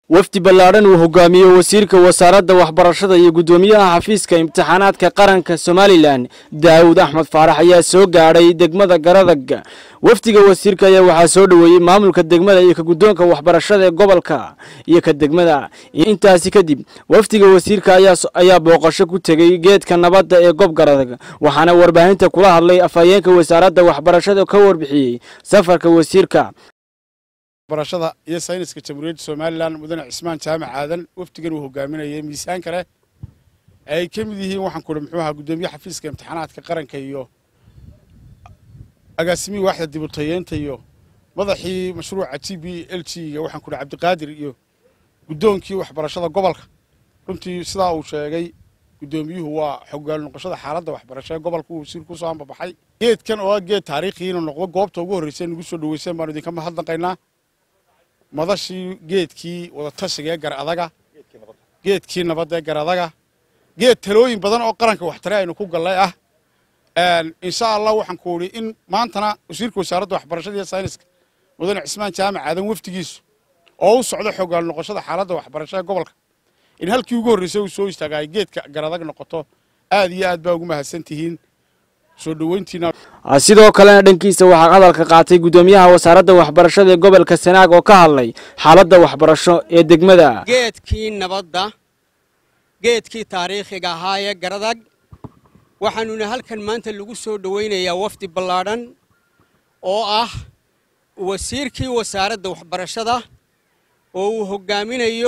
wafdi ballaadhan uu hogaamiye wasiirka wasaaradda waxbarashada iyo guddoomiyaha xafiiska imtixaanaadka qaranka somalilan daawud axmed faarax ayaa soo gaadhay degmada garadag wafdiga wasiirka ayaa waxaa soo dhoweeyey maamulka degmada iyo ka guddoonka waxbarashada ee gobolka iyo ka degmada intaasi kadib wafdiga wasiirka ayaa booqasho ku tegey geedka nabadda ee gob garadag waxaana warbaahinta kula hadlay afhayeenka wasaaradda waxbarashada ka warbixiyey safarka wasiirka barashada iyo sayniska jamhuuriyadda somalilan mudane cismaan jaamac aadan wafdigan uu hogaaminayay miisaanka leh ay ka mid yihiin waxaan kuhi muxuu ahaa guddoomiye xafiiska imtixaanaadka qaranka iyo agaasimihii waaxda dibutayeenta iyo madaxii mashruuca g b l g ga waxaan kuhi cabdiqaadir iyo guddoonkii waxbarashada gobolka runtii sidaa uu sheegay guddoomiyuhu waa xogaal noqoshada xaaladda waxbarasho ee gobolka uu wasiir kusoo ambabaxay geedkan oo ah geed taariikhi inuu noqdo goobta ugu horreysay nagu soo dhaweyseen baanu idinka mahadnaqaynaa madashii geedkii wadatashiga ee gar adaga geedkii nabadda ee gar adaga geed talooyin badan oo qaranka waxtare aynu ku gallay ah insha allah waxaan ku idhi in maantana wasiirka wasaaradda waxbarashada iyo sayniska mudane cismaan jaamac aadan wafdigiisu oo u socdo xogaal noqoshada xaaladda waxbarasho ee gobolka in halkii ugu horreysay uu soo istaaga ay geedka garadag noqoto aad iyo aad baa ugu mahadsan tihiin soo dhoweyntiina sidoo kalena dhankiisa waxaa hadalka qaatay guddoomiyaha wasaaradda waxbarashada ee gobolka sanaag oo ka hadlay xaaladda waxbarasho ee degmada geedkii nabadda geedkii taariikhiga ahaa ee garadag waxaanuna halkan maanta lagu soo dhowaynayaa wafdi ballaadhan oo ah wasiirkii wasaaradda waxbarashada oo uu hoggaaminayo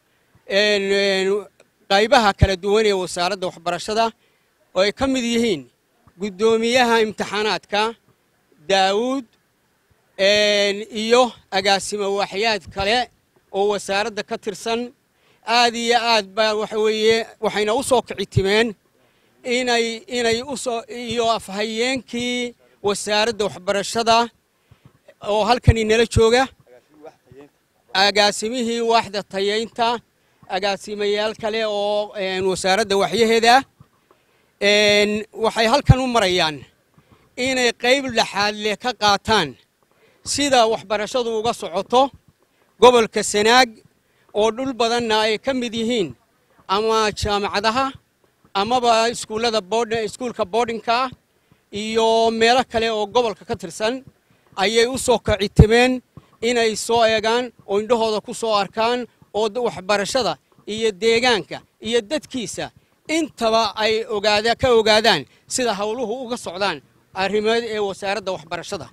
qaybaha kala duwan ee wasaaradda waxbarashada oo ay ka mid yihiin guddoomiyaha imtixaanaadka daawuud iyo agaasimo waaxyaad kale oo wasaaradda ka tirsan aad iyo aad baa waxa weeye waxayna u soo kici timeen inay inay usoo iyo afhayeenkii wasaaradda waxbarashada oo halkani nala jooga agaasimihii waaxda tayaynta agaasimayaal kale oo wasaaradda waxyaheeda waxay halkan u marayaan inay qayb laxaad leh ka qaataan sida waxbarashadu uga socoto gobolka sanaag oo dhul badanna ay ka mid yihiin ama jaamacadaha amaba iskuullada iskuulka boardingka ah iyo meelo kale oo gobolka ka tirsan ayay u soo kacitimeen inay soo eegaan oo indhahooda ku soo arkaan oo waxbarashada iyo deegaanka iyo dadkiisa intaba ay ogaada ka ogaadaan sida howluhu uga socdaan arrimeed ee wasaaradda waxbarashada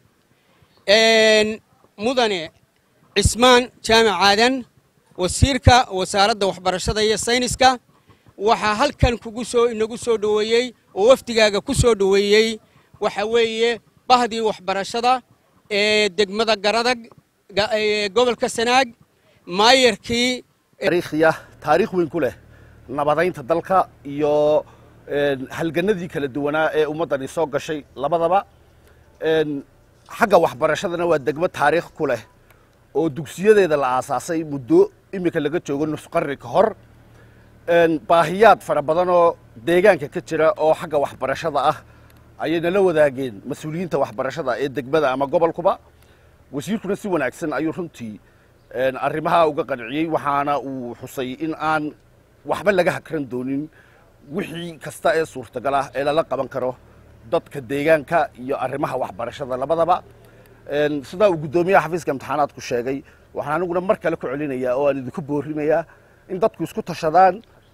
mudane cismaan jaamac aadan wasiirka wasaaradda waxbarashada iyo sayniska waxaa halkan kugu soo inagu soo dhoweeyey oo wafdigaaga ku soo dhoweeyey waxa weeye bahdii waxbarashada ee degmada garadag gobolka sanaag maayarkii taariikhya taariikh weyn ku leh nabadaynta dalka iyo halganadii kala duwanaa ee ummaddani soo gashay labadaba xagga waxbarashadana waa degmo taariikh ku leh oo dugsiyadeeda la aasaasay muddo iminka laga joogo nus qarni ka hor baahiyaad fara badan oo deegaanka ka jira oo xagga waxbarashada ah ayay nala wadaageen mas-uuliyiinta waxbarashada ee degmada ama gobolkuba wasiirkuna si wanaagsan ayuu runtii arrimaha uga qanciyey waxaana uu xusay in aan waxba laga hakran doonin wixii kasta ee suurtagal ah ee lala qaban karo dadka deegaanka iyo arrimaha waxbarashada labadaba sidaa uu guddoomiyaha xafiiska imtixaanaadku sheegay waxaan aniguna mar kale ku celinayaa oo aan idinku boorimayaa in dadku isku tashadaan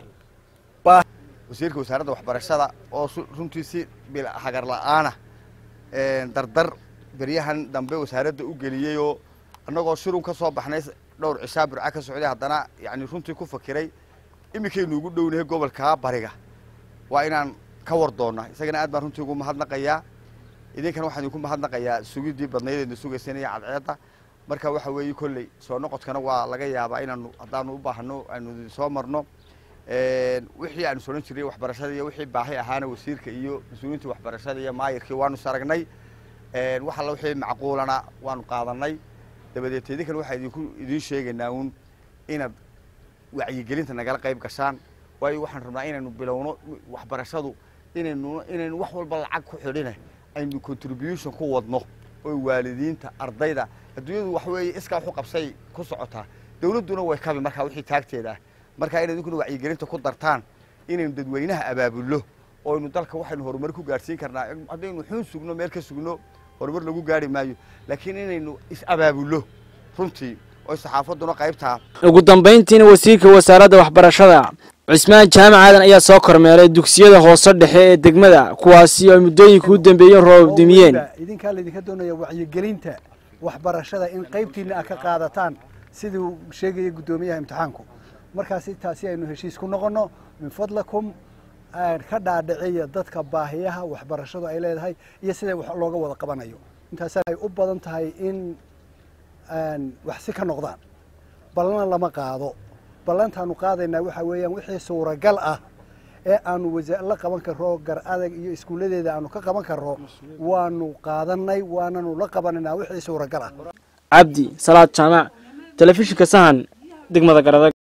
wasiirka wasaaradda waxbarashada oo runtii si hagar la'aana dardar beryahan dambe wasaaradda u geliyeyoo annagoo shirun ka soo baxnay dhowr cishaa burca ka socday haddana yani runtii ku fakiray iminkaynu ugu dhownahay gobolka bariga waa inaan ka war doonnaa isagana aad baan runtii ugu mahadnaqayaa idinkan waxaan idinku mahadnaqayaa sugiddii badnaydeedna sugayseen iyo cadceedda marka waxa weeye kolley soo noqodkana waa laga yaabaa inaanu haddaanu u baahno aanu soo marno wixii aanu soran jirnay waxbarashada iyo wixii baahi ahaana wasiirka iyo mas-uuliyiinta waxbarashada iyo maayirkii waanu saragnay wax alla wixii macquulana waanu qaadanay dabadeed idinkan waxaa idinku idiin sheegaynaa uun inaad wacyigelinta nagala qayb gashaan waayo waxaan rabnaa inaynu bilowno waxbarashadu inaynu inaynu wax walba lacag ku xidhine aynu contribution ku wadno oo waalidiinta ardayda adduunyadu wax weeye iskaa waxu qabsay ku socotaa dawladduna way kabi markaa wixii taagteeda ah markaa in idinkuna wacyigelinta ku dartaan inaynu dadweynaha abaabulno oo aynu dalka waxaynu horumar ku gaadhsiin karnaa haddaynu xun sugno meel ka sugno horumar lagu gaari maayo laakiin inaynu is-abaabulno runtii oo saxaafadduna qaybtaa ugu dambayntiina wasiirka wasaaradda waxbarashada cismaan jaamac aadan ayaa soo kormeeray dugsiyada hoose dhexe ee degmada kuwaasi oo ay muddooyinka u dambeeyeen roob dumiyeen idinkaa laydinka doonaya wacyigelinta waxbarashada in qaybtiina ah ka qaadataan siduu sheegaya guddoomiyaha imtixaanku markaasi taasi aynu heshiis ku noqonno min fadlakum ka dhaadhiciya dadka baahiyaha waxbarashadu ay leedahay iyo siday wax looga wada qabanayo intaas ay u badan tahay in wax si ka noqdaan ballana lama qaado ballantaanu qaadaynaa waxaa weeyaan wixii suuragal ah ee aanu la qaban karro gar adag iyo iskuulladeeda aanu ka qaban karro waanu qaadanay waananu la qabanaynaa wixii suuragal ah cabdi salaad jaamac telefishinka sahan degmada garadag